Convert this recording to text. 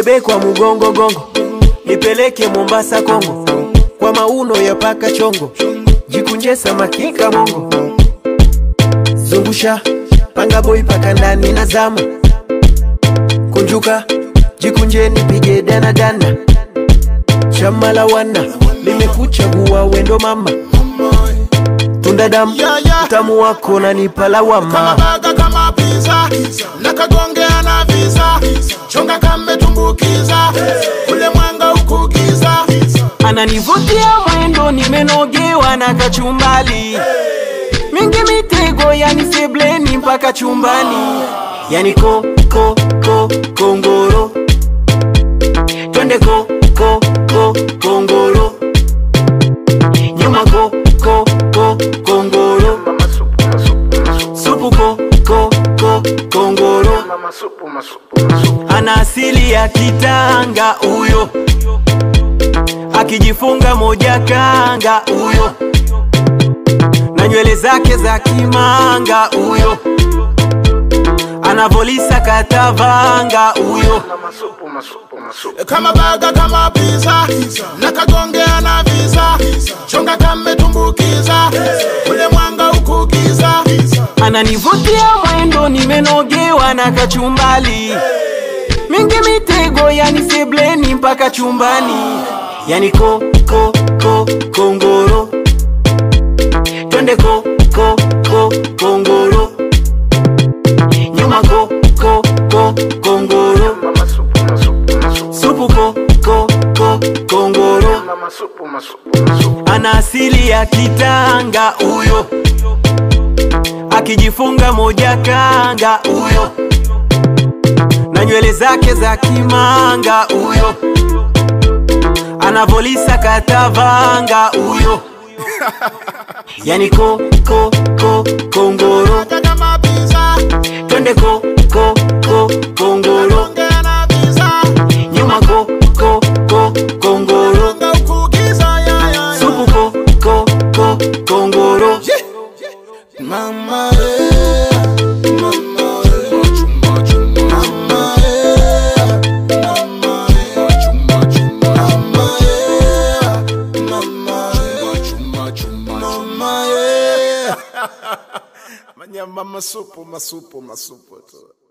nibebe kwa mugongo gongo, nipeleke Mombasa Kongo, kwa mauno ya paka chongo, jikunje samaki kamongo, zungusha panga boy paka ndani na zama, kunjuka jikunje nipige dana dana, chama la wana limekuchagua wendo mama, tunda damu Yeah, yeah. utamu wako nanipa kama lawama, baga kama pizza na kagongea na visa chonga kametumbukiza kule mwanga ukugiza ananivutia mwendo, nimenogewa na kachumbali mingi mitego, yani sebleni mpaka chumbani, yani ko ko ko kongoro, twende ko ko ko kongoro, nyuma ko ko ko kongoro, supu ko ko ko kongoro, ana asili ya Kitanga huyo, akijifunga moja kanga huyo, na nywele zake za kimanga huyo, anavolisa katavanga huyo, kama baga kama pizza na kagongea na visa chonga kametumbukiza kule mwanga ukugiza ananivutia mwendo, nimenogewa na kachumbali mingi mitego, yani sebleni mpaka chumbani, yani ko ko ko kongoro, twende ko ko ko kongoro, nyuma ko ko ko kongoro, supu ko ko ko kongoro, ana asili ya Kitanga huyo, akijifunga moja kanga huyo, na nywele zake za kimanga huyo, anavolisa katavanga huyo, yani ko ko ko kongoro, Baga kama pizza twende ko ko ko kongoro, kagongea na visa nyuma ko ko ko kongoro, mwanga ukugiza ya, ya, ya. supu ko ko ko kongoro. Mama, eh, mama, eh, mama, eh, mama, eh, mama, eh, mama, eh, mama, eh. Manyamba masupu masupu masupu tu